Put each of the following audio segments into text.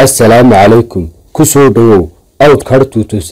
assalaamu calaykum ku soo dhowow outcard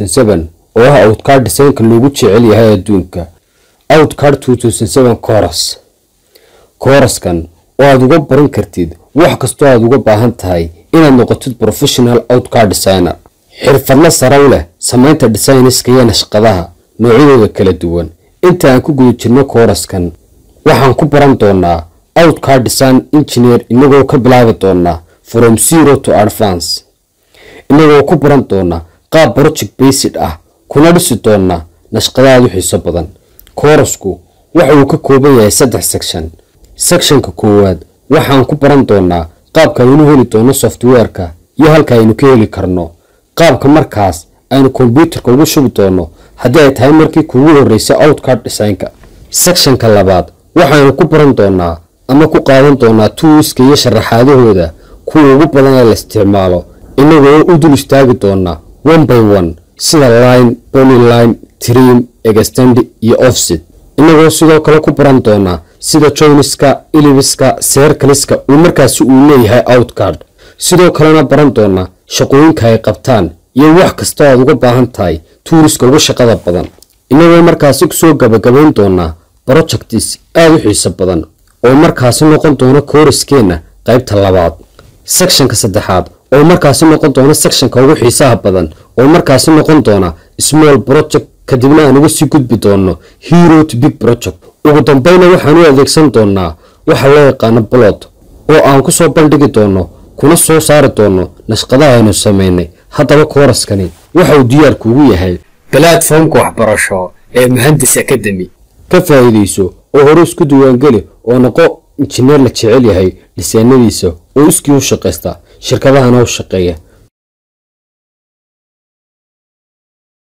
oo ah outcard dhisaynka loogu jecel yahay adduunka outcard coros kooraskan oo aad uga baran kartid wax kastoo aad uga baahan tahay inaad noqotid professional outcard designer xirfadla saraw leh samaynta designiska iyo nashqadaha noocyadooda kala duwan inta aan ku guda jirno kooraskan waxaan ku baran doonaa outcard design engineer inagoo ka bilaabi doonaa from zero to advance inagoo ku baran doonaa qaab project based ah kuna dhisi doonaa nashqadaad u xiiso badan koorasku waxa uu ka kooban yahay saddex section sectionka koowaad waxaan ku baran doonaa qaabka aynu heli doono softwareka iyo halka aynu ka heli karno qaabka markaas aynu kombyuutarka ugu shubi doono haddii ay tahay markii kuugu horreysay outcard designka sectionka labaad waxaynu ku baran doonaa ama ku qaadan doonaa tuuska iyo sharaxaadahooda kuwa ugu badan ee la isticmaalo inagoo u dul istaagi doonaa one by one sida line bolyline trim extend iyo offset inagoo sidoo kale ku baran doonaa sida joyniska ilibiska seerkaliska uu markaasi uu leeyahay outcard sidoo kalena baran doonaa shaqooyinka ay qabtaan iyo wax kasta aad uga baahan tahay tuuriska ugu shaqada badan inagoo markaasi kusoo gabagabayn doonaa projectis aada u xiiso badan oo markaasi noqon doona kooraskeenna qaybta labaad sectionka saddexaad oo markaasi noqon doona sectionka ugu xiisaha badan oo markaasi noqon doona small project kadibna aan uga sii gudbi doono hero to big project ugu dambeyna waxaan u adeegsan doonaa waxa loo yaqaano blot oo aan kusoo bandhigi doono kuna soo saari doono nashqadaha aynu samaynay haddaba kooraskani waxa uu diyaarkuugu yahay balatformka waxbarasho ee muhandis academy ka faa'iidayso oo hore isku diiwaangeli oo noqo injineer la jecel yahay dhisaanadiisa oo iskii u shaqaysta shirkadahana u shaqeeya